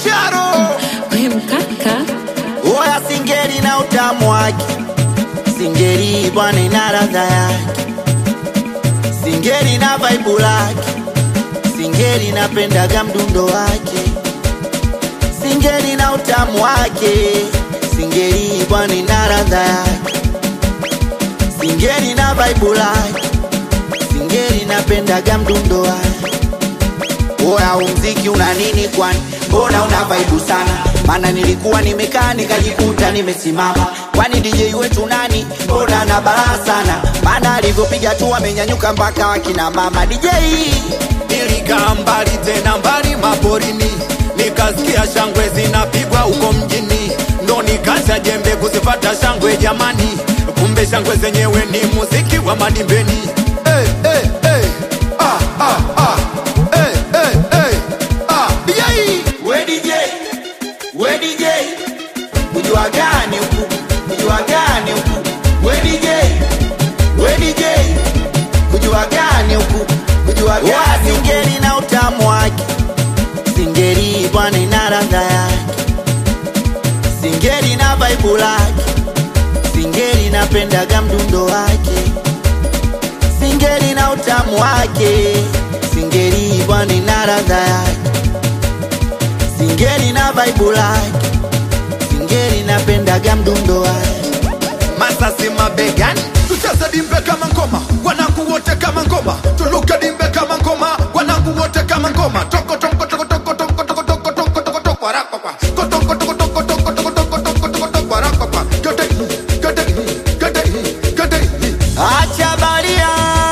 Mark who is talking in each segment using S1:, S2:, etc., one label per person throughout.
S1: Sharo
S2: We mkaka
S1: Oya singeli na utamu wake, singeli bwana ina ladha yake, singeli na vaibu lake, singeli napendaga mdundo wake, singeli na utamu wake, singeli bwana ina ladha yake, singeli na vaibu lake, singeli napendaga mdundo wake. Oya, umziki una nini kwani? Mbona una vaibu sana? Maana nilikuwa nimekaa nikajikuta nimesimama. Kwani DJ wetu nani? Mbona na balaa sana? Maana alivyopiga tu amenyanyuka mpaka wakina mama DJ.
S3: Nilikaa mbali tena mbali maporini, nikasikia shangwe zinapigwa huko mjini, ndo nikacha jembe kuzipata shangwe jamani, kumbe shangwe zenyewe ni muziki wa madimbeni. Hey, hey, hey. Ah, ah, ah. Hey, hey, hey. Ah, yai.
S1: We DJ, we DJ. Kujua gani huku? Kujua gani huku? We DJ, we DJ. Kujua gani huku? Kujua gani huku? Singeli na utamu wake. Singeli bwana ina ladha yake. Singeli na vaibu lake. Singeli napendaga mdundo wake. Singeli na utamu wake. Singeli bwana ina ladha yake. Singeli na vaibu lake. Singeli napendaga mdundo wake.
S3: Masasi mabegani, tucheze dimbe kama ngoma, wanangu wote kama ngoma, tuluke dimbe kama ngoma, wanangu wote kama ngoma, toko toko toko toko toko toko toko toko toko toko warakwa, toko toko toko toko toko toko toko toko toko toko warakwa, gede gede gede gede
S1: Acha baria.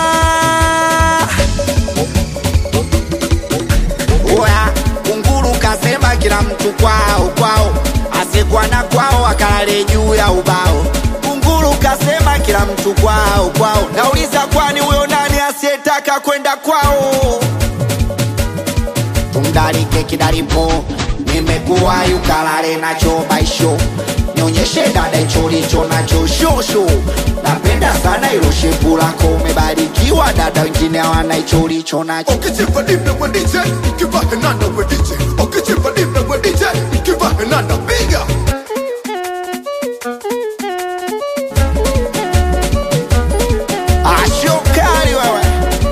S1: Oya, kunguru kasema kila mtu kwao kwao, asiyekuwa na kwao akalale juu ya ubao. Kunguru kasema kila mtu kwao kwao, nauliza kwani huyo nani asiyetaka kwenda kwao? tumdarike kidaripo nimekuwa yukalale nacho baisho nionyeshe dada hicho licho nacho shosho napenda sana ilo shepu lako umebarikiwa dada wengine hawana hicho licho nacho
S3: Ukichimba dimbe we DJ, ukiva henanda we DJ, ukichimba dimbe we DJ, ukiva henanda piga.
S1: ashokali wewe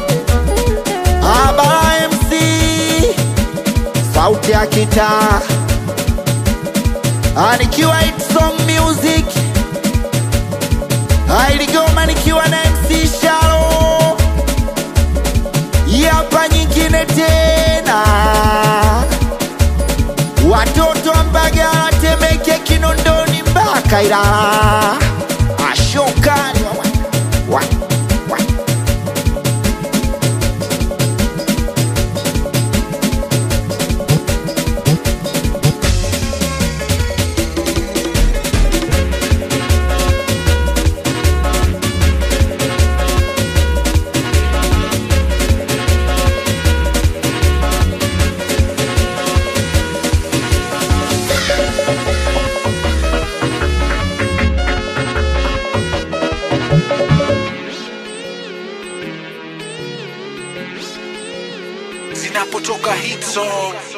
S1: abara mc sauti ya kitaa anikiwa Hit song music ailigoma nikiwa na mc sharo yapa nyingine tena watoto wa mbagala temeke kinondoni mpaka ilala ashokali wewe wa, wa.
S4: zinapotoka hit song